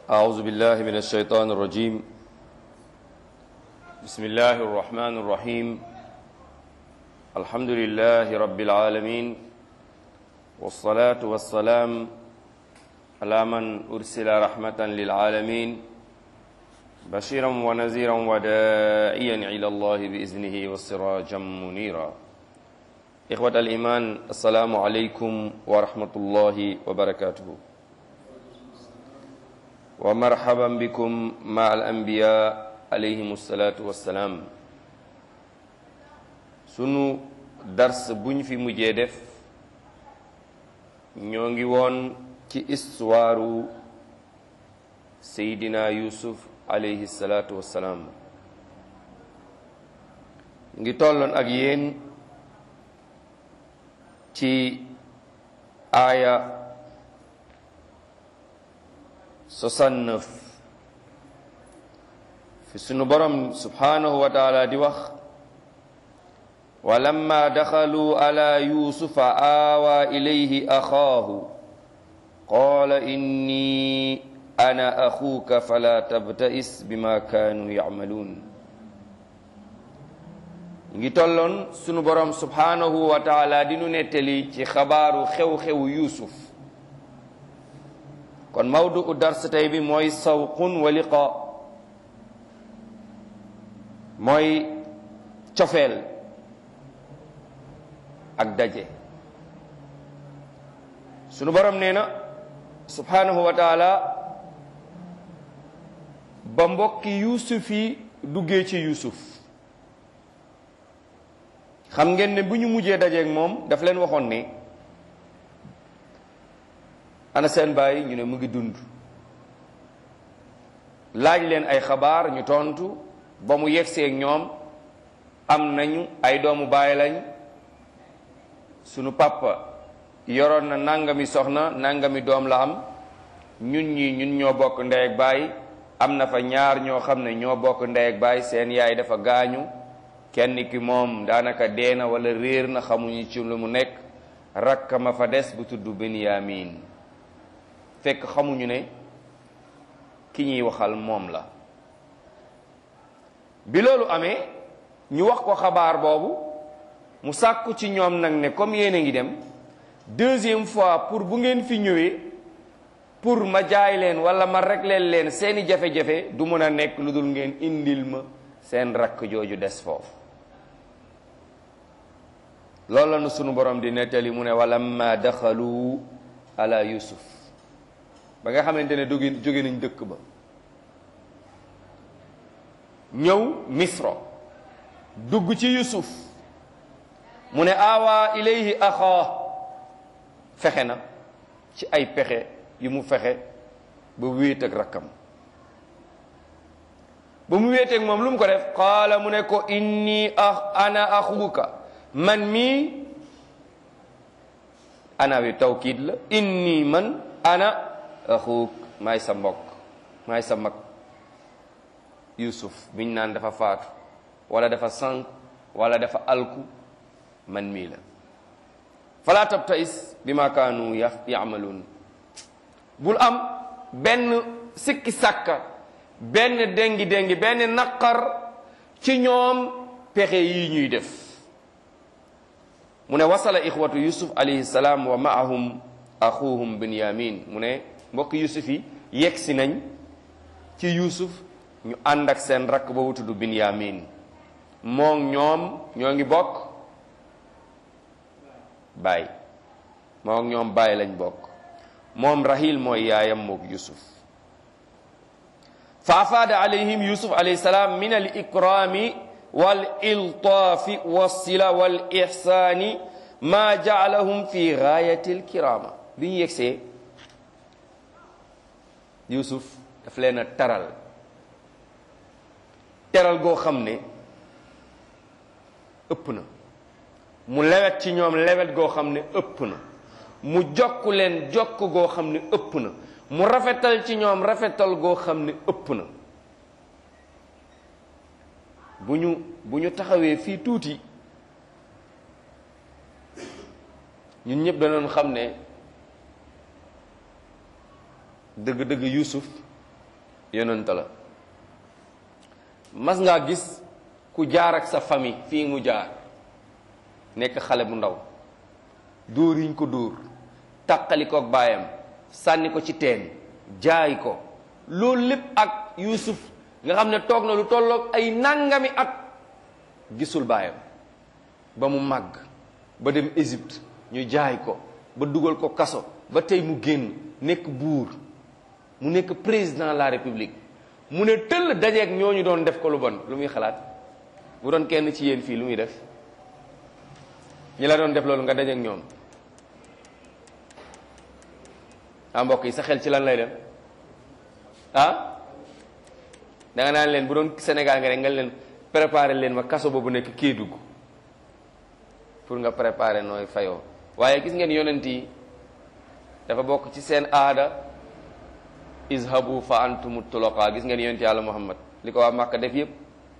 أعوذ بالله من الشيطان الرجيم بسم الله الرحمن الرحيم الحمد لله رب العالمين والصلاة والسلام على من أرسل رحمة للعالمين بشيرا ونذيرا ودائيا إلى الله بإذنه وسراجا منيرا إخوة الإيمان السلام عليكم ورحمة الله وبركاته ومرحبا بكم مع الأنبياء عليهم الصلاة والسلام sunu dars buñ fi mujjee def ñoo ngi woon ci histoire Seydina Yusuf alayhi salaatu wassalaam ngi tolloon ak yéen ci aaya 69 fi sunu borom subhanahu wa taala di wax walamma daxalu ala yusufa aawa ilayhi axaahu qaala inni ana axuuka fala tabta'is bima kaanu yacmaluun ngi tolloon sunu borom subhanahu wa taala di nu nettali ci xabaaru xew-xewu yuusuf kon mawdu u dars tey bi mooy sawqun wa liqa mooy cofeel ak daje sunu borom nee na subhanahu wa taala ba mbokki yuusuf yi duggee ci yuusuf xam ngeen ne bu ñu mujjee dajeeg moom daf leen waxoon ne ana seen baay ñu ne mu ngi dund laaj leen ay xabaar ñu tontu ba mu yegseeg ñoom am nañu ay doomu baay lañ sunu papa yoroon na nangami soxna nangami doom la am ñun ñi ñun ñoo bokk ndey ak baay am na fa ñaar ñoo xam ne ñoo bokk ndey ak baay seen yaay dafa gaañu kenn ki moom daanaka dee na wala réer na xamuñu ci lu mu nekk rakka ma fa des bu tudd Benyamin fekk xamuñu ne ki ñuy waxal moom la bi loolu amee ñu wax ko xabaar boobu mu sàkku ci ñoom nag ne comme yéen a ngi dem deuxième fois pour bu ngeen fi ñëwee pour ma jaay leen wala ma régler leen seeni jafe-jafe du mën a nekk lu dul ngeen indil ma seen rakk jooju des foofu loolu la nu sunu borom di nettali mu ne walamma daxalu ala yusuf ba nga xamante ne dogi jóge nañ dëkk ba ñëw misro dugg ci yusuf mu ne awa ilayhi axaa fexe na ci ay pexe yu mu fexe ba wéet ak rakkam ba mu wéeteeg moom lu mu ko def qaala mu ne ko inni a ana axuuka man mii ana wi tawkiid la inni man ana axuuk maay sa mbokk maay sa mag yusuf biñ naan dafa faatu wala dafa sànq wala dafa alku man mii la fala tabtais bi ma kaanu yamaluun bul am benn sikki sàkka benn déngi déngi benn naqar ci ñoom pexe yi ñuy def mu ne wasala ixwatu yusuf alayhi salaam wa maahum axuhum binyamin mu ne mbokk yusuf yi yegg si nañ ci yusuf ñu ànd ak seen rakk boobu tudd binyamin moom ñoom ñoo ngi bokk baay moom ñoom baay lañ bokk moom rahil mooy yaayam mook yusuf fa afaada alayhim yusuf alayhi salaam min al ikrami wal iltaafi wassila wal ihsaani ma jaalahum fi gaayati al kirama bi ñu yegsee yusuf daf leen a taral teral goo xam ne ëpp na mu lewet ci ñoom lewet goo xam ne ëpp na mu jokk leen jokk goo xam ne ëpp na mu rafetal ci ñoom rafetal goo xam ne ëpp na bu ñu bu ñu taxawee fii tuuti ñun ñëpp danoon xam ne dëgg-dëgg Yuusuf yonent la mas ngaa gis ku jaar ak sa famille fii mu jaar nekk xale bu ndaw dóor yiñ ko dóor taqali ko ak baayam sànni ko ci teen jaay ko loolu lépp ak Yuusuf nga xam ne toog na lu tolloog ay nangami at gisul baayam ba mu màgg ba dem Égypte ñu jaay ko ba dugal ko kaso ba tey mu génn nekk buur mu nekk président de la république mu ne tëll dajeeg ñooñu doon def ko lu bon lu muy xalaat bu doon kenn ci yéen fii lu muy def ñi la doon def loolu nga dajeeg ñoom ah mbokk yi sa xel ci lan lay dem ah da nga naan leen bu doon Sénégal nga rek nga leen préparer leen ma kaso boobu nekk Kédougou pour nga préparer nooy fayoo waaye gis ngeen yonent yi dafa bokk ci seen aada izhabu fa antumu tuloqa gis ngeen yonent yàlla Muhammad li ko waa Màkka def yépp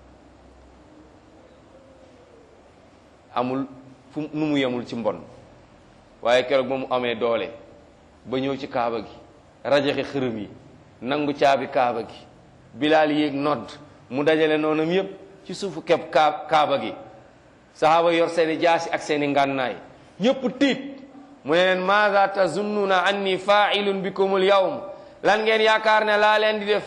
amul fu nu mu yemul ci mbon waaye keroog ba mu amee doole ba ñëw ci kaaba gi rajaxe xërëm yi nangu caabi kaaba gi bilaal yéeg nodd mu dajale noonam yépp ci suufu keb kaa kaaba gi sahaaba yor seeni jaasi ak seeni ngànnaay ñépp tiit mu ne leen maada tazunnuna anni fa'ilun bikumul yawm lan ngeen yaakaar ne laa leen di def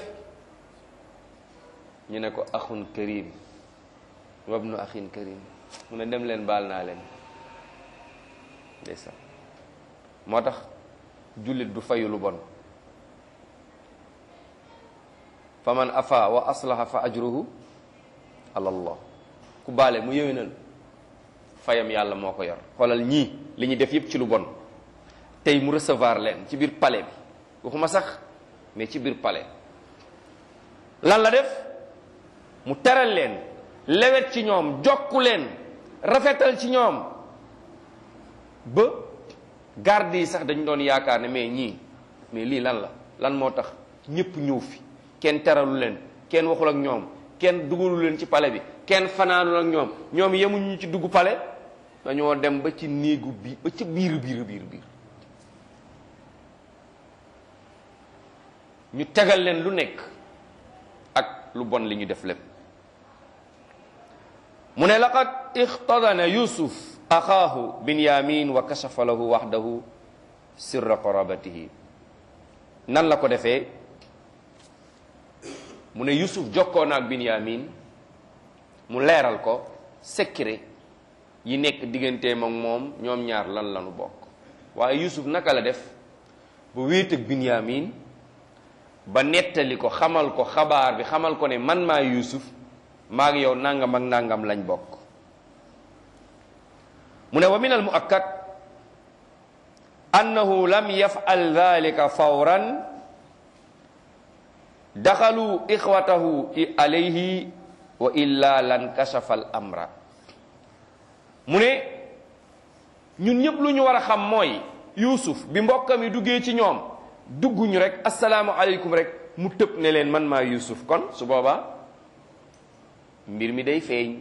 ñu ne ko axun karim wabnu axin karim mu ne dem leen baal naa leen ndeysaan moo tax jullit du fayu lu bon fa man afa wa aslaha fa ajruhu ala allah ku baale mu yëwénal fayam yàlla moo ko yor xoolal ñii li ñu def yépp ci lu bon tey mu recevoir leen ci biir palais bi waxuma sax mais ci biir palais lan la def mu teral leen lewet ci ñoom jokku leen rafetal ci ñoom ba garde yi sax dañu doon yaakaar ne mais ñii mais lii lan la lan moo tax ñépp ñëw fi kenn teralu leen kenn waxul ak ñoom kenn dugalu leen ci palais bi kenn fanaanul ak ñoom ñoom yemuñu ci dugg palais dañoo dem ba ci néegu bi ba ci biir biir biir biir ñu tegal leen lu nekk ak lu bon li ñu def lépp mu ne laqad ixtadana yusuf axaahu binyamin wa kashafa lahu waxdahu sirra qarabatihi nan la ko defee mu ne yusuf jokkoo na ak binyamin mu leeral ko secret yi nekk digganteem ak moom ñoom ñaar lan lanu bokk waaye yusuf naka la def ba wéet ak binyamin ba nettali ko xamal ko xabaar bi xamal ko ne man maa yusuf maa ngi yow nangam ak nangam lañ bokk mu ne wa min al muakkad annahu lam yafal dhalika fawran daxalu ixwatahu alayhi wa illa lan kashafa al amra mu ne ñun ñëpp lu ñu war a xam mooy yusuf bi mbokkam yi duggee ci ñoom dugguñu rek asalaamu aleykum rek mu tëb ne leen man maa yusuf kon su boobaa mbir mi day feeñ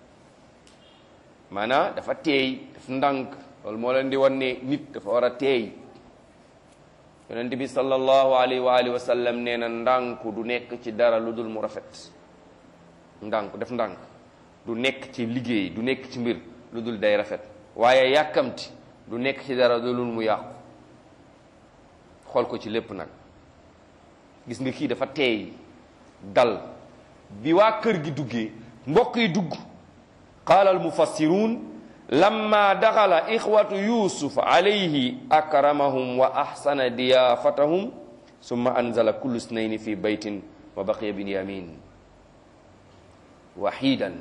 maanaam dafa teey daf ndànk loolu moo leen di wan ne nit dafa war a teey yonent bi sallallahu alayhi wa alihi wa sallam nee na ndànku du nekk ci dara lu dul mu rafet ndànk def ndànk du nekk ci liggéey du nekk ci mbir lu dul day rafet waaye yàkkamti du nekk ci dara lu dul mu yàqu xool ko ci lépp nag gis nga kii dafa teey dal bi waa kër gi duggee mbokk yi dugg qaala almufassiruun lamma daxala ixwatu yusuf alayhi akramahum wa axsana diyaafatahum summa anzala kullu snayni fi baytin wa baqiya binyamin waxidan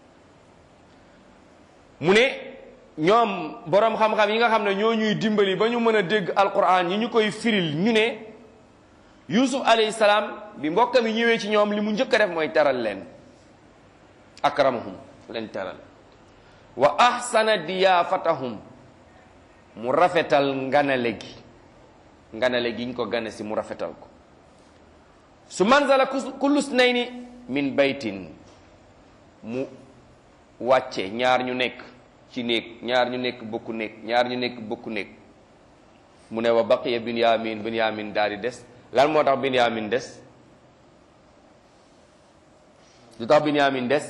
mu ne ñoom boroom xam-xam yi nga xam ne ñoo ñuy dimbali ba ñu mën a dégg alquran ñi ñu koy firil ñu ne yusuf alayhi salaam bi mbokkam yi ñëwee ci ñoom li mu njëkk a def mooy teral leen akramahum leen teral wa ahsana diyaafatahum mu rafetal nganale gi nganale gi ñu ko gane si mu rafetal ko su manzala kullu snayni min baytin mu wàcce ñaar ñu nekk ci néeg ñaar ñu nekk bokku néeg ñaar ñu nekk bokku néeg mu ne wa baqiya binyamin binyamin daal di des lan moo tax binyamin des du tax Binyamin des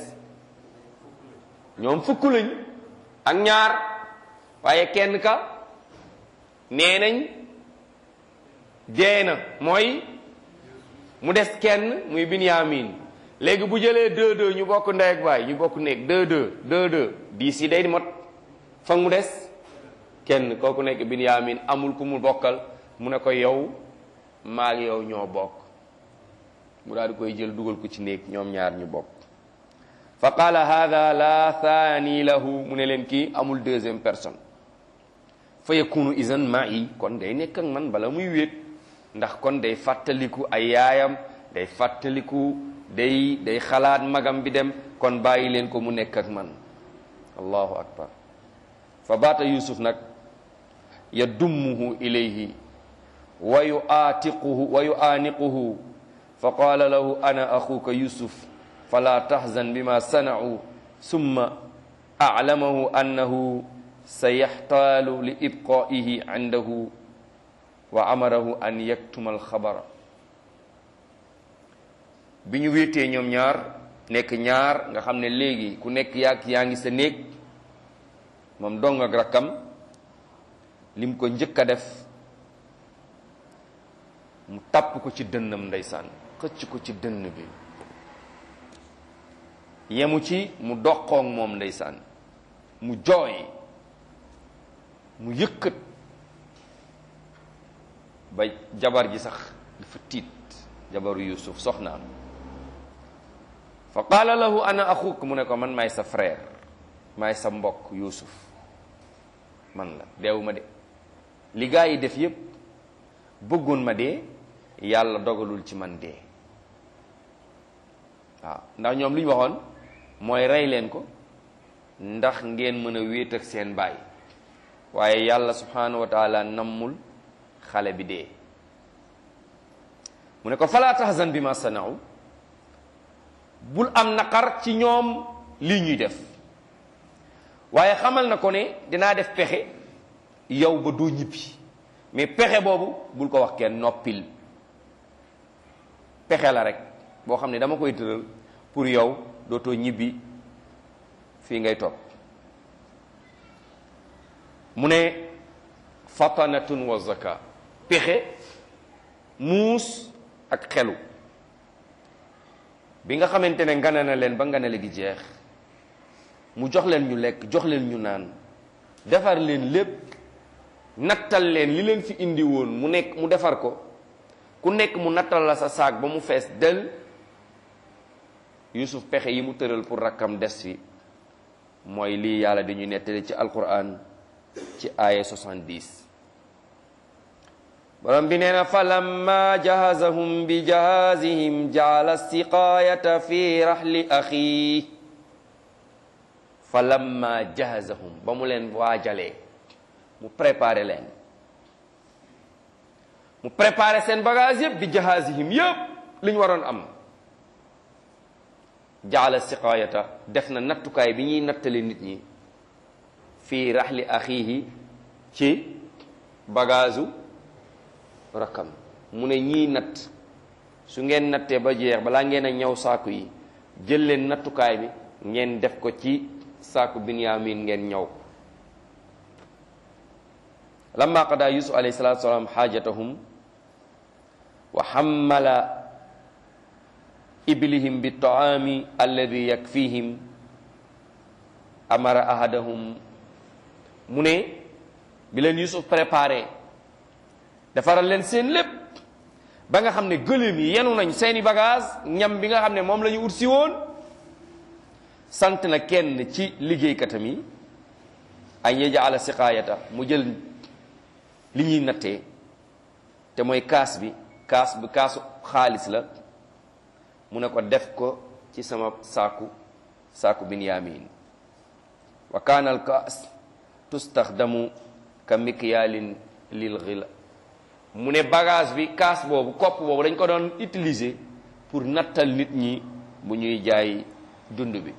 ñoom fukk lañ ak ñaar waaye kenn ka nee nañ dee na mooy mu des kenn muy Binyamin léegi bu jëlee deux deux ñu bokk ndey ak baay ñu bokk nekk deux deux deux deux dix yi day mot fa mu des kenn kooku nekk Binyamin amul ku mu bokkal mu ne ko yow maa ngi yow ñoo bokk mu daal di koy jël dugal ko ci néeg ñoom ñaar ñu bokk fa qaala hada la thani lahu mu ne leen kii amul deuxième personne fa yakunu izan ma'i kon day nekk ak man bala muy wéet ndax kon day fàttaliku ay yaayam day fàttaliku day day xalaat magam bi dem kon bàyyi leen ko mu nekk ak man allahu akbar fa baata yusuf nag yadummuhu ilayhi wa yuaatiquhu wa yuaaniquhu fa qaala lahu ana axuka yusuf fala tahzan bima sana'u summa a'lamahu annahu sayaxtaalu li ibqaa'ihi indahu wa amarahu an yaktuma alxabara bi ñu wéetee ñoom ñaar nekk ñaar nga xam ne léegi ku nekk yaag yaa ngi sa néeg moom dong ak rakkam lim ko njëkk a def mu tàpp ko ci dënnam ndeysaan xëcc ko ci dënn bi yemu ci mu doqoog moom ndeysaan mu jooy mu yëkkat ba jabar ji sax dafa tiit jabaru yusuf soxnaam fa qaala lahu ana axuk mu ne ko man maay sa frère maay sa mbokk yusuf man la deewuma de li gaa yi def yépp bëggoon ma dee yàlla dogalul ci man dee waaw ndax ñoom li ñu waxoon mooy rey leen ko ndax ngeen mën a wéet ak seen baay waaye yàlla subhanahu wa taala nammul xale bi dee mu ne ko fala tahzan bi ma sanaaw bul am naqar ci ñoom lii ñuy def waaye xamal na ko ne dinaa def pexe yow ba doo ñibbi mais pexe boobu bul ko wax kenn noppil pexe la rek boo xam ne dama koy tëral pour yow dootoo ñibbi fii ngay toog mu ne fatanatun wa zaka pexe muus ak xelu bi nga xamante ne ngana na leen ba nganale gi jeex mu jox leen ñu lekk jox leen ñu naan defar leen lépp nattal leen li leen fi indi woon mu nekk mu defar ko ku nekk mu nattal la sa saak ba mu fees del yusuf pexe yi mu tëral pour rakkam des fi mooy lii yàlla di ñu nettali ci alquran ci aaya 70 borom bi nee na fa lamma jahazahum bi jahazihim jaala siqaayata fi rahli axi fa lamma jahazahum ba mu leen waajalee mu préparé leen mu préparé seen bagage yëpp bi jahazihim yëpp li ñu waroon am jaala siqaayata def na nattukaay bi ñuy nattale nit ñi fii raxli axiihi ci bagaasu rakkam mu ne ñii natt su ngeen nattee ba jeex balaa ngeen a ñëw saaku yi jël leen nattukaay bi ngeen def ko ci saaku binyamin ngeen ñëw ko lamma qada yusuf alayhi salatu wasalaam xaajatahum wa xammala iblihim bi taami alladi yakfihim amara ahadahum mu ne bi leen yusuf préparé defaral leen seen lépp ba nga xam ne gëléem yi yenu nañ seeni bagage ñam bi nga xam ne moom la ñu ut si woon sant na kenn ci liggéeykatam yi ay yajala siqaayata mu jël li ñuy nattee te mooy kaas bi kaas bi kaasu xaalis la mu ne ko def ko ci sama saaku saaku binyamin wa kaana al kaas tustaxdamu ka mikyaalin lil xila mu ne bagage bi kaas boobu kopp boobu dañ ko doon utiliser pour nattal nit ñi bu ñuy jaay dund bi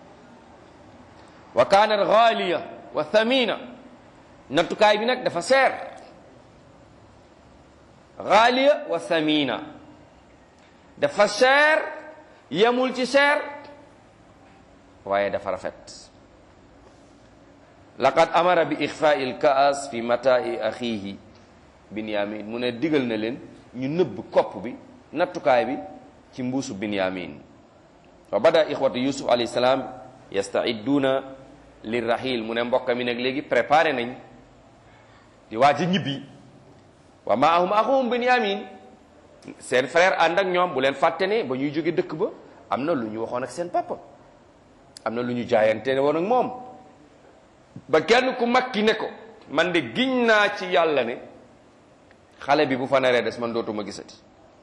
wa kaanat xaaliya wa thamina nattukaay bi nag dafa seer xaaliya wa thamina dafa seer yemul ci seer waaye dafa rafet laqad amara bi ixfaai lkaas fi matai axiihi binyamin mu ne digal na leen ñu nëbb kopp bi nattukaay bi ci mbuusu binyamin wa bada ixwatu yusuf alayhi salaam yastaidduuna lirrahil mu ne mbokk mi nag léegi préparé nañ di waaj a ñibbi wa maahum axuhum binyamin seen frère ànd ak ñoom bu leen fàtte ne ba ñuy jóge dëkk ba am na lu ñu waxoon ak seen papa am na lu ñu jaayante woon ak moom ba kenn ku mag ki ne ko man de giñ naa ci yàlla ne xale bi bu fa naree des man dootuma gisati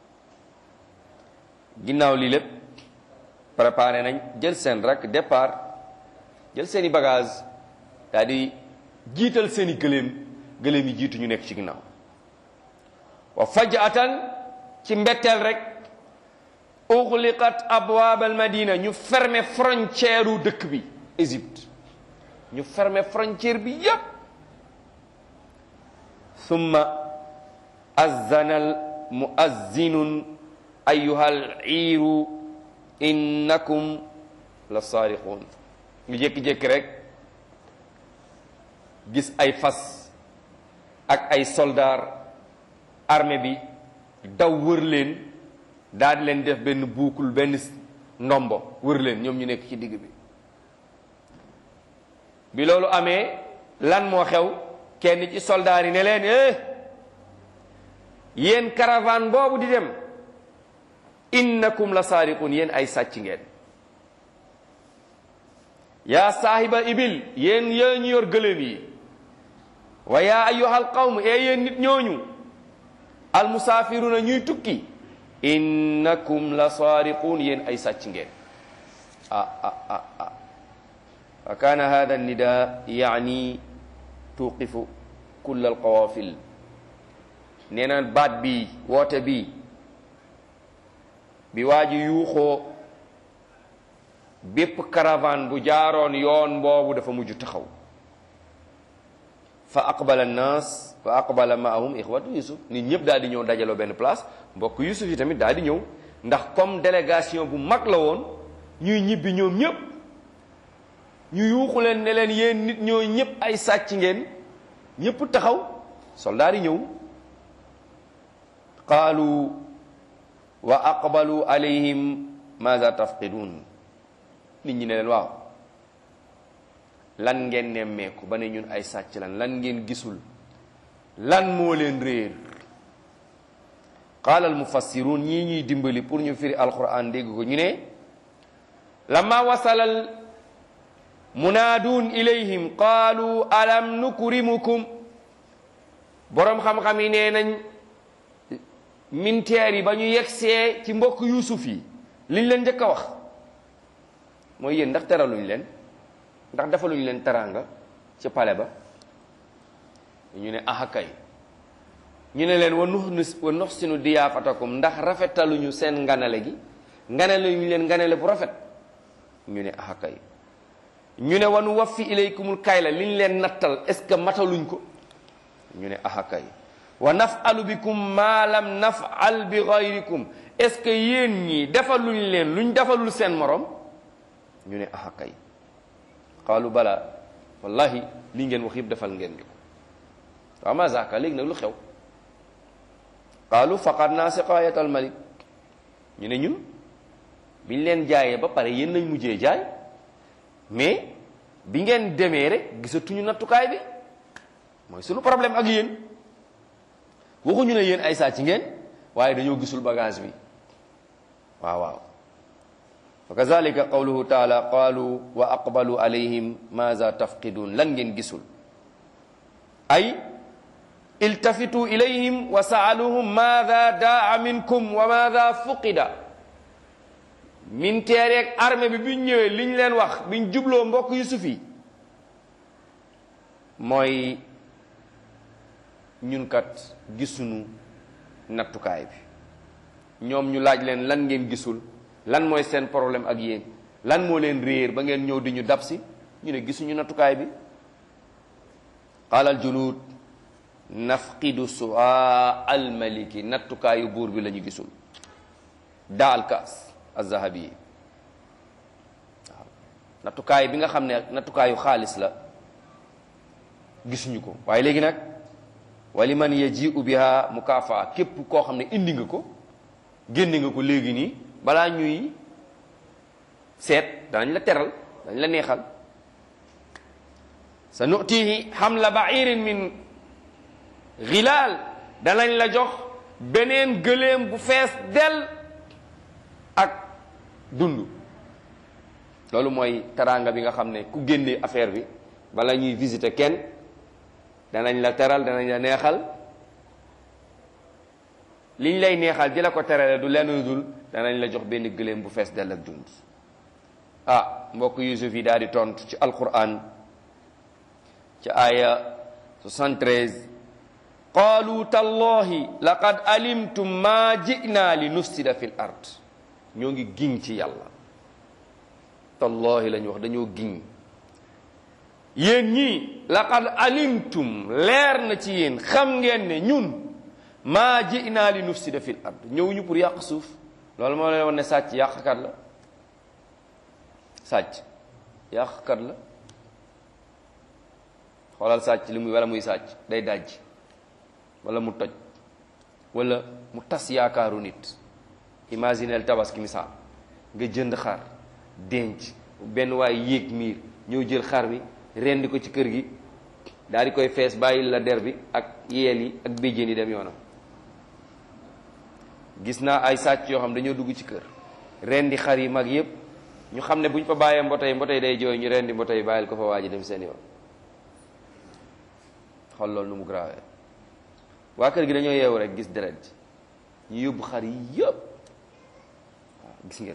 ginnaaw lii lépp préparé nañ jël seen rak départ jël seeni bagage daal di jiital seeni gëléem gëléem yi jiitu ñu nekk ci ginnaaw wa fajatan ci mbetteel rek uxliqat abwaab al madina ñu fermer frontière u dëkk bi Égypte ñu fermer frontière bi yépp summa azzanal muazzinun ayyuhal iiru innakum la saariquun ñu jékki-jékki rek gis ay fas ak ay soldaar armée bi daw wër leen daal di leen def benn buukul benn ndombo wër leen ñoom ñu nekk ci digg bi bi loolu amee lan moo xew kenn ci soldaar yi ne leen eh yéen caravane boobu di dem innakum la saariqun yéen ay sàcc ngeen yaa saahiba ibil yéen yée ñu yor gëléem yi wa yaa ayyuhal qawm e yéen nit ñooñu al musaafiruna ñuy tukki innakum la saariqun yéen ay sàcc ngeen ah ah ah ah fa kaana hada nida yaani tuqifu kull al qawafil nee na baat bi woote bi bi waa ji yuuxoo bépp caravane bu jaaroon yoon boobu dafa mujj taxaw fa aqbala annaas fa aqbala maahum ixwatu yusuf nit ñëpp daal di ñëw dajaloo benn place mbokk yusuf yi tamit daal di ñëw ndax comme délégation bu mag la woon ñuy ñibbi ñoom ñëpp ñu yuuxu leen ne leen yéen nit ñoo ñëpp ay sàcc ngeen ñëpp taxaw soldaar yi ñëw qaalu wa aqbalu alayhim maza tafqidun nit ñi ne leen waaw lan ngeen nemmeeku ba ne ñun ay sàcc lan lan ngeen gisul lan moo leen réer qaala al mufassirun ñii ñuy dimbali pour ñu firi alquran dégg ko ñu ne lamma wasalal munaadun ilayhim qaalu alam nukrimukum boroom xam-xam yi nee nañ militaires yi ba ñu yegsee ci mbokk yuusuf yi liñ leen njëkk a wax mooy yéen ndax teraluñ leen ndax defaluñ leen teraanga ci pale ba ñu ne aha kay ñu ne leen wa nux wa nuxsinu diyaafatakum ndax rafetaluñu seen nganale gi nganale ñu leen nganale bu rafet ñu ne aha kay ñu ne wa nu waffi ilaykumul kayla liñ leen nattal est ce que mataluñ ko ñu ne aha kay wa nafalu bikum ma lam nafal bi gayrikum est ce que yéen ñii defaluñ leen luñ defalul seen morom ñu ne aha kay qaalu bala wallahi li ngeen wax yëpp defal ngeen ñu ko waaw ma zaaka léegi nag lu xew qaalu faqadna siqayat al malik ñu ne ñun biñ leen jaayee ba pare yéen nañ mujjee jaay mais bi ngeen demee rek gisatuñu nattukaay bi mooy sunu problème ak yéen waxuñu ne yéen ay sàcc ngeen waaye dañoo gisul bagage bi waaw waaw wa kazalika qawluhu taala qaalu wa aqbalu alayhim maza tafqidun lan ngeen gisul ay iltafitu ilayhim wa saaluhum maada daa minkum wa maada fuqida min teereeg armée bi biñ ñëwee liñ leen wax biñ jubloo mbokk yusuf yi mooy ñun kat gisuñu nattukaay bi ñoom ñu laaj leen lan ngeen gisul lan mooy seen problème ak yéen lan moo leen réer ba ngeen ñëw di ñu dab si ñu ne gisuñu nattukaay bi qaala al junud nafqidu suaa al maliki nattukaayu buur bi la ñu gisul daa al kaas azahabi yi waaw nattukaay bi nga xam ne nattukaayu xaalis la gisuñu ko waaye léegi nag wali man yaji'u biha mukaafa képp koo xam ne indi nga ko génne nga ko léegi nii balaa ñuy seet danañ la teral dañ la neexal sa nutihi hamla ba'irin min xilaal danañ la jox beneen gëléem bu fees del ak dund loolu mooy teraanga bi nga xam ne ku génnee affaire bi bala ñuy visiter kenn danañ la teral danañ la neexal liñ lay neexal di la ko terale du lenn dul danañ la jox benn gëléem bu fees dell ak dund ah mbokk yusuf yi daal di tontu ci alquran ci aya 73 qaalu tallahi laqad alimtum ma ji'na li nufsida fi l ard ñoo ngi giñ ci yàlla tallahi la ñu wax dañoo giñ yéen ñii laqad alimtum leer na ci yéen xam ngeen ne ñun maa ji'na li nufsida fi l ard ñëwuñu pour yàq suuf loolu moo leen wax ne sàcc yàqkat la sàcc yàqkat la xoolal sàcc li muy wala muy sàcc day dajj wala mu toj wala mu tas yaakaaru nit imagineel tabaski misaal nga jënd xar denc benn waay yéeg miir ñëw jël xar bi rendi ko ci kër gi daal di koy fees bàyyi la der bi ak yeel yi ak béjjén yi dem yoonam gis naa ay sàcc yoo xam dañoo dugg ci kër rendi xar yi mag yépp ñu xam ne bu ñu fa bàyyee mbotay mbotay day jooy ñu rendi mbotay bàyyil ko fa waa ji dem seen yoon xool loolu nu mu grave waa kër gi dañoo yeewu rek gis deret ñu yóbbu xar yi yëpp waaw gis ngeen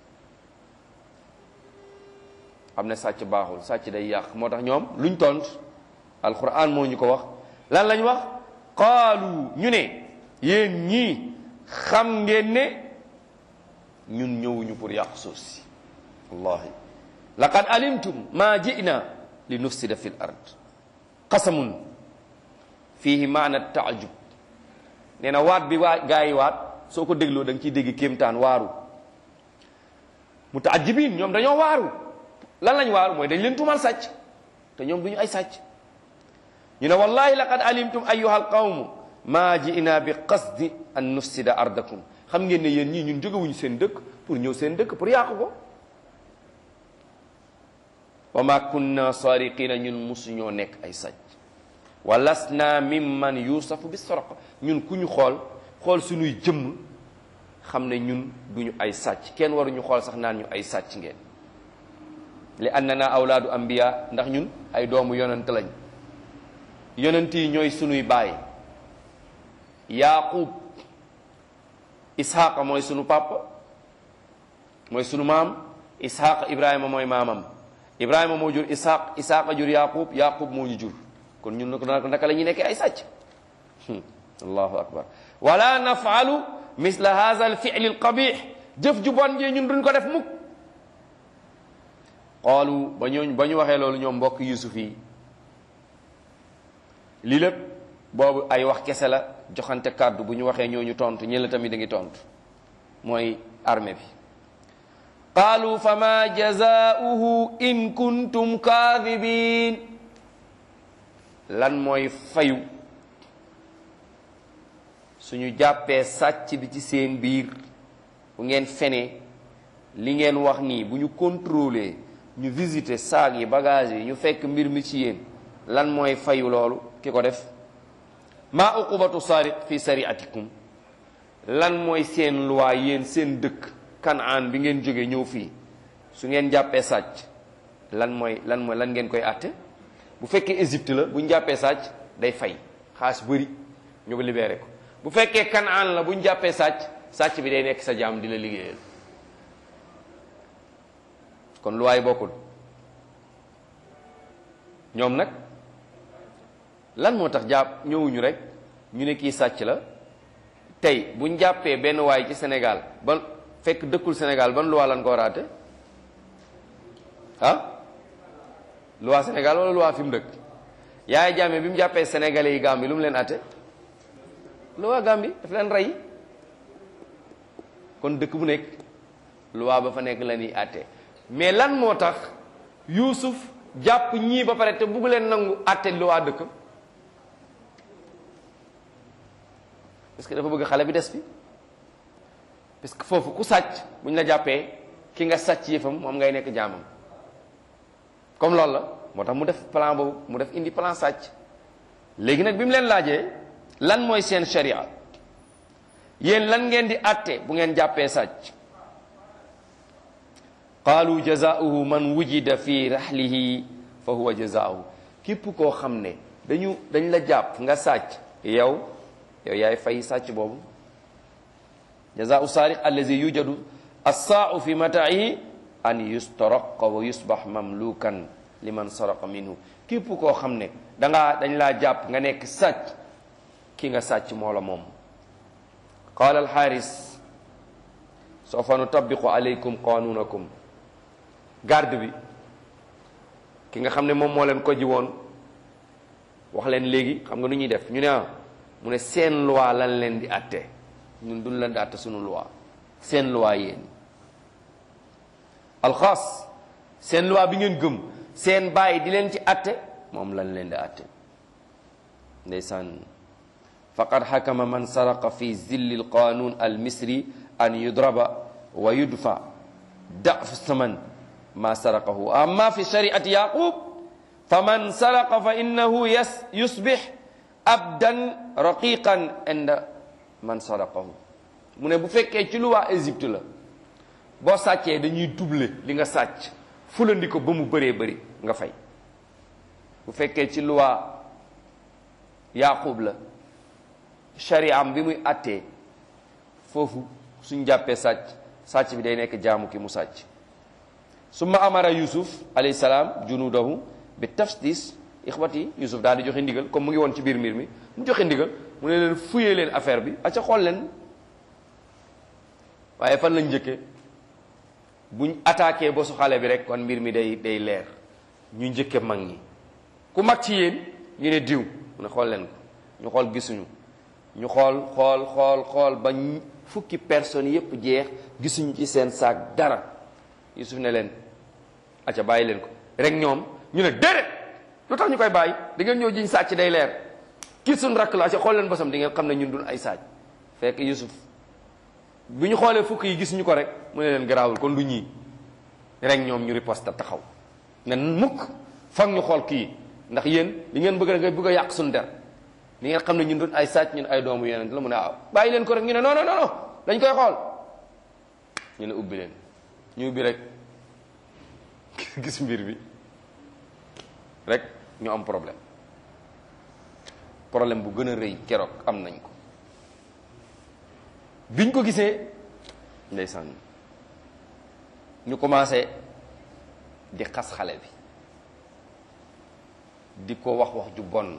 xam ne sàcc baaxul sàcc day yàq moo tax ñoom luñ tont alquran moo ñu ko wax lan lañ wax qaalu ñu ne yéen ñii xam ngeen ne ñun ñëwuñu pour yàq suuf si wallahi laqad alimtum ma ji'na li nufsida fi l ard qasamun fihi maana taajub nee na waat bi waa gaa yi waat soo ko dégloo da nga ciy dégg kéemtaan waaru mutaajibin ñoom dañoo waaru lan lañ waaru mooy dañ leen tuumal sàcc te ñoom duñu ay sàcc ñu ne wallahi laqad alimtum ayuha alqawmu ma ji'na bi qasdi an nufsida ardakum xam ngeen ne yéen ñii ñun jógewuñu seen dëkk pour ñëw seen dëkk pour yàqu ko wa ma kunna sariqina ñun musuñoo nekk ay sàcc wa lasna mimman yusafu bi soroq ñun ku ñu xool xool suñuy jëmm xam ne ñun duñu ay sàcc kenn waruñu xool sax naan ñu ay sàcc ngeen li annana awlaadu anbiya ndax ñun ay doomu yonent lañ yonent yi ñooy sunuy baay yaqub ishaqa mooy sunu papa mooy sunu maam ishaqa ibrahima mooy maamam ibrahima moo jur ishaq ishaqa jur yaqub yaqub moo ñu jur kon ñun nako naka la ñuy nekkee ay sàcc allahu akbar wala nafalu misla hadha al fi'l al qabih jëf ju bon jee ñun duñ ko def mukk qaalu ba ñooñ ba ñu waxee loolu ñoom mbokk yusuf yi lii lépp boobu ay wax kese la joxante kàddu bu ñu waxee ñooñu tontu ñi la tamit da ngi tontu mooy armée bi qaalu fa ma jazaauhu in kuntum kaadibin lan mooy fayu suñu jàppee sàcc bi ci seen biir bu ngeen fenee li ngeen wax nii bu ñu contrôler ñu visiter saag yi bagage yi ñu fekk mbir mi ci yéen lan mooy fayu loolu ki ko def maa uqubatu sariq fi sariatikum lan mooy seen loi yéen seen dëkk kanaan bi ngeen jóge ñëw fii su ngeen jàppee sàcc lan mooy lan mooy lan ngeen koy àtte bu fekkee Égypte la bu ñu jàppee sàcc day fay xaas bëri ñu ko libéré ko bu fekkee kanaan la bu ñu jàppee sàcc sàcc bi day nekk sa jaam di la liggéeyal kon loi yi bokkul ñoom nag lan moo tax jàpp ñëwuñu rek ñu ne kii sàcc la tey buñ jàppee benn waay ci Sénégal ban fekk dëkkul Sénégal ban loi lan ko war a àtte ah loi Sénégal wala loi fi mu dëkk yaay jàmme bi mu jàppee sénégalais yi Gambie lu mu leen àtte loi Gambie daf leen rey kon dëkk bu nekk loi ba fa nekk la ñuy àtte mais lan moo tax yuusuf jàpp ñii ba pare te bugg leen nangu àtte lu waa dëkk parce que dafa bëgg xale bi des fi parce que foofu ku sàcc bu ñu la jàppee ki nga sàcc yëfam moom ngay nekk jaamam comme loolu la moo tax mu def plan boobu mu def indi plan sàcc léegi nag bi mu leen laajee lan mooy seen sharia yéen lan ngeen di àtte bu ngeen jàppee sàcc qaalu jazaauhu man wujida fi raxlihi fa huwa jazaauhu képp koo xam ne dañu dañ la jàpp nga sàcc yow yow yaay fay sàcc boobu jazaau saariq allazi yujadu assaau fi mataihi an yustaraqa wa yusbax mamlukan liman saraqa minhu képp koo xam ne dangaa dañ laa jàpp nga nekk sàcc ki nga sàcc moo la moom qaala alxaaris sawfa nutabiqu alaykum qanunakum garde bi ki nga xam ne moom moo leen ko ji woon wax leen léegi xam nga nu ñuy def ñu ne ah mu ne seen loi lan leen di atte ñun duñ leen di atte sunu loi seen loi yéen alxaas seen loi bi ngeen gëm seen bàyyi di leen ci atte moom lan leen di atte ndeysaan faqad xakama man saraqa fi zilli alqanun almisri an yudraba wa yudfa daf saman ma saraqahu amma fi shariati yaqub faman saraqa fa innahu yas yusbix abdan raqiqan inda man saraqahu mu ne bu fekkee ci lu waa Égypte la boo sàccee dañuy double li nga sàcc fulandi ko ba mu bëree bëri nga fay bu fekkee ci lu waa yaqub la shariam bi muy attee foofu suñ jàppee sàcc sàcc bi day nekk jaamu ki mu sàcc summa amara yusuf alayhi salaam junudahu bi taftis ixwati yusuf daal di joxe ndigal comme mu ngi woon ci biir mbir mi mu joxe ndigal mu ne leen fuyee leen affaire bi aca xool leen waaye fan lañ njëkkee buñ attaqué ba su xale bi rek kon mbir mi day day leer ñu njëkke mag ñi ku mag ci yéen ñu ne diw mu ne xool leen ko ñu xool gisuñu ñu xool xool xool xool ba fukki personnes yépp jeex gisuñu ci seen saak dara yusuf ne leen aca bàyyi leen ko rek ñoom ñu ne déedéet lu tax ñu koy bàyyi da ngeen ñëw jiñ sàcc day leer kii suñ rakk la aca xool leen bosam di ngeen xam ne ñun dul ay sàcc fekk yusuf bu ñu xoolee fukk yi gisuñu ko rek mu ne leen garaawul kon du ñii rek ñoom ñu riposte taxaw ne mukk foog ñu xool kii ndax yéen li ngeen bëgg nga bëgg a yàq suñu der li ngeen xam ne ñun doon ay sàcc ñun ay doomu yeneen la mu ne ah bàyyi leen ko rek ñu ne non non non dañ koy xool ñu ne ubbi leen ñu ubbi rek gis mbir bi rek ñu am problème problème bu gën a rëy keroog am nañ ko biñ ko gisee ndeysaan ñu commencé di xas xale bi di ko wax wax ju bon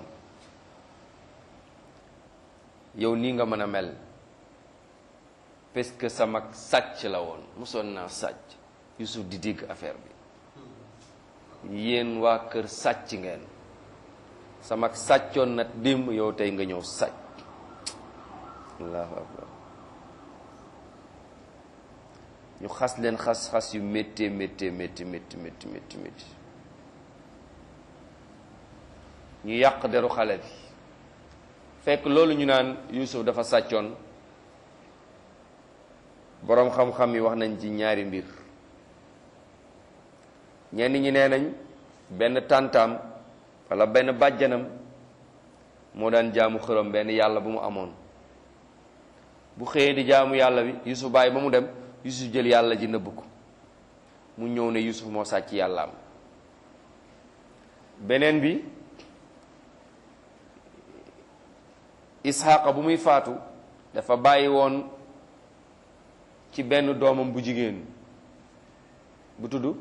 yow nii nga mën a mel parce que sama sàcc la woon mosoon naa sàcc Yusuf di dégg affaire bi yéen waa kër sàcc ngeen sama sàccoon na démb yow tey nga ñëw sàcc allahu akbar ñu xas leen xas xas yu métti métti métti métti métti métti métti ñu yàq deru xale bi fekk loolu ñu naan Yuusuf dafa sàccoon boroom xam-xam yi wax nañ ci ñaari mbir ñenn ñi nee nañ benn tàntaam walla benn bàjjanam moo daan jaamu xërëm benn yàlla bu mu amoon bu xëyee di jaamu yàlla bi Yuusuf bàyyi ba mu dem Yuusuf jël yàlla ji nëbb ko mu ñëw ne Yuusuf moo sàcc yàllaam beneen bi Isxaaqa bu muy faatu dafa bàyyi woon ci benn doomam bu jigéen bu tudd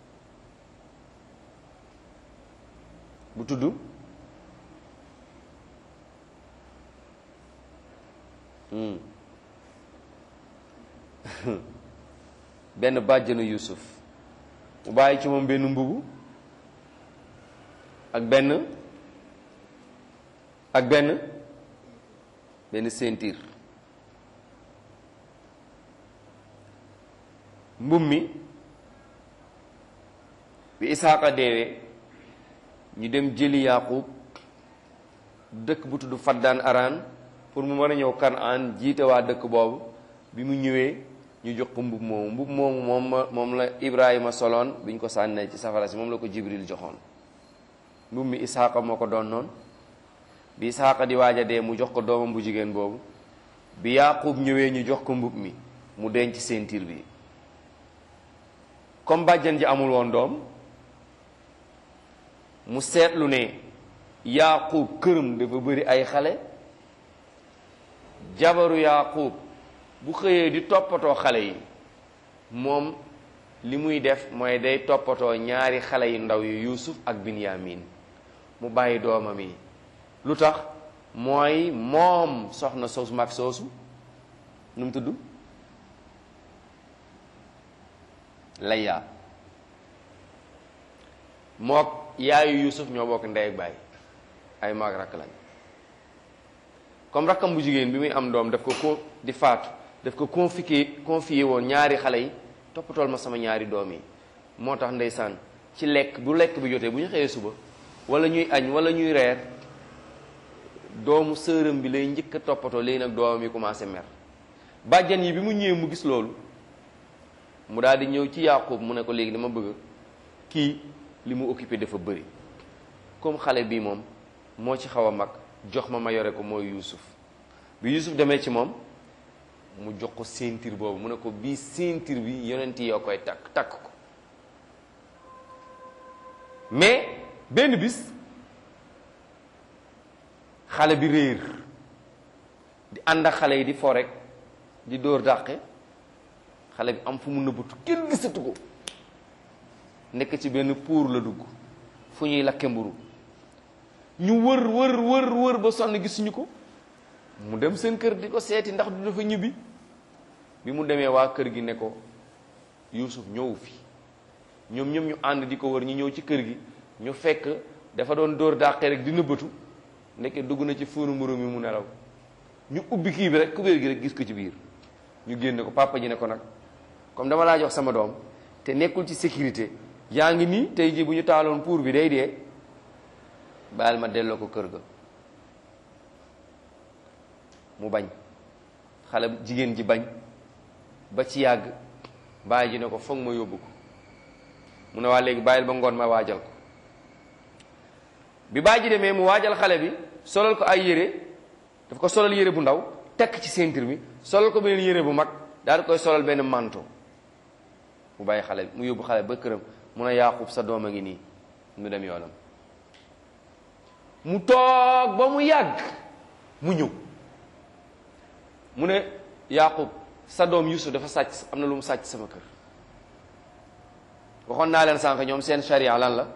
bu tudd benn bàjjanu Yuusuf mu bàyyi ci moom benn mbubu ak benn ak benn benn ceinture mbub mi bi isaaqa deewee ñu dem jëli yaqub dëkk bu tudd faddaan araan pour mu mën a ñëw kanaan jiite waa dëkk boobu bi mu ñëwee ñu jox ko mbub moomu mbub moomu moom moom la ibrahima soloon bi ñu ko sànnee ci safara si moom la ko jibril joxoon mbub mi isaaqa moo ko doon noonu bi isaaqa di waaj a dee mu jox ko doomam bu jigéen boobu bi yaqub ñëwee ñu jox ko mbub mi mu denc ceinture bi comme bàjjan ji amul woon doom mu seetlu ne yaqub këram dafa bëri ay xale jabaru yaqub bu xëyee di toppatoo xale yi moom li muy def mooy day toppatoo ñaari xale yu ndaw yu yusuf ak binyamin mu bàyyi doomam yi lu tax mooy moom soxna soosu mag soosu nu mu tudd layya mook yaayu yusuf ñoo bokk ndey ak baay ay maag rakk lañ comme rakkam bu jigéen bi muy am doom daf ko ko di faatu daf ko confié confié woon ñaari xale yi toppatool ma sama ñaari doom yi moo tax ndeysaan ci lekk bu lekk bi jotee bu ñu xëyee suba wala ñuy añ wala ñuy reer doomu sërëm bi lay njëkk a toppatoo léegi nag doomam yi commencé mer bàjjan yi bi mu ñëwee mu gis loolu mu daal di ñëw ci Yaaqub mu ne ko léegi dama bëgg kii li mu occupé dafa bëri comme xale bii moom moo ci xaw a mag jox ma ma yore ko mooy Yuusuf bi Yuusuf demee ci moom mu jox ko ceinture boobu mu ne ko bii ceinture bi yonent yi yoo koy takk takk ko mais benn bis xale bi réer di ànd ak xale yi di fo rek di dóor dàqe xale bi am fu mu nëbbatu kenn gisatu ko nekk ci benn pour la dugg fu ñuy lakke mburu ñu wër wër wër wër ba sonn gisuñu ko mu dem seen kër di ko seeti ndax du dafa ñibbi bi mu demee waa kër gi ne ko Yuusuf ñëwu fi ñoom ñoom ñu ànd di ko wër ñu ñëw ci kër gi ñu fekk dafa doon dóor dàqe rek di nëbbatu ndekke dugg na ci fuunu mburu mi mu nelaw ñu ubbi kii bi rek kubéer gi rek gis ko ci biir ñu génne ko papa ji ne ko nag comme dama laa jox sama doom te nekkul ci sécurité yaa ngi nii tey jii bu ñu taaloon pour bi day dee bàyyil ma delloo ko kër ga mu bañ xale jigéen ji bañ ba ci yàgg bàyyi ji ne ko foog ma yóbbu ko mu ne waa léegi bàyyil ba ngoon ma waajal ko bi bàyyi ji demee mu waajal xale bi solal ko ay yére daf ko solal yére bu ndaw tekk ci ceinture bi solal ko beneen yére bu mag daal di koy solal benn manteau mu bàyyi xale bi mu yóbbu xale ba këram mun a Yaaqub sa doom a ngi nii mu dem yoonam mu toog ba mu yàgg mu ñëw mu ne Yaaqub sa doom Yusuf dafa sàcc am na lu mu sàcc sama kër waxoon naa leen sànq ñoom seen charia lan la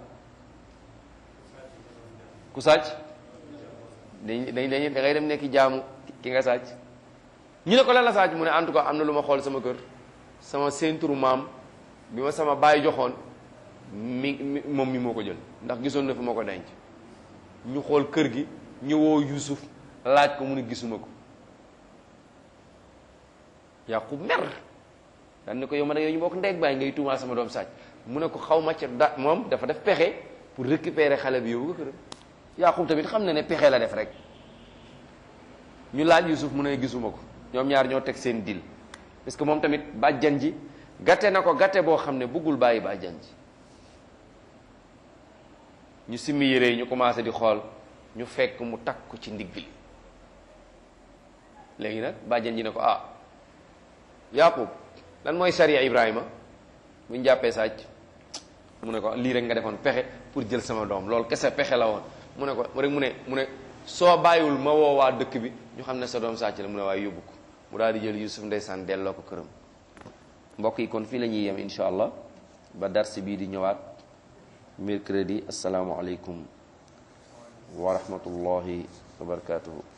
ku sàcc dañ dañ dañ da ngay dem nekk jaamu ki nga sàcc ñu ne ko lan la sàcc mu ne en tout cas am na lu ma xool sama kër sama seenturu maam bi ma sama baay joxoon mi moom mi moo ko jël ndax gisoon na fi ma ko denc ñu xool kër gi ñëwoo Yuusuf laaj ko mu ne gisuma ko Yaqub mer daan ne ko yow ma ne yow ñu bokk ndeeg baay ngay tuumaal sama doom sàcc mu ne ko xaw ma ca da moom dafa def pexe pour récupérer xale bi yóbbu ko këram Yaqub tamit xam na ne pexe la def rek ñu laaj Yuusuf mu ne gisuma ko ñoom ñaar ñoo teg seen dil parce que moom tamit bàjjan ji gàtte na ko gàtte boo xam ne bëggul bàyyi bàjjan ji ñu simmi yére yi ñu commencé di xool ñu fekk mu takk ko ci ndigg li léegi nag bàjjan ji ne ko ah Yaqub lan mooy sariya Ibrahima bu ñu jàppee sàcc mu ne ko lii rek nga defoon pexe pour jël sama doom loolu kese pexe la woon mu ne ko rek mu ne mu ne soo bàyyiwul ma woo waa dëkk bi ñu xam ne sa doom sàcc la mu ne waaye yóbbu ko mu daal di jël Yusuf ndeysaan delloo ko këram mbokk yi kon fii la ñuy yem incha allah ba darsi bii di ñëwaat mercredi asalaamualeykum wa rahmatullahi wa barakatuhu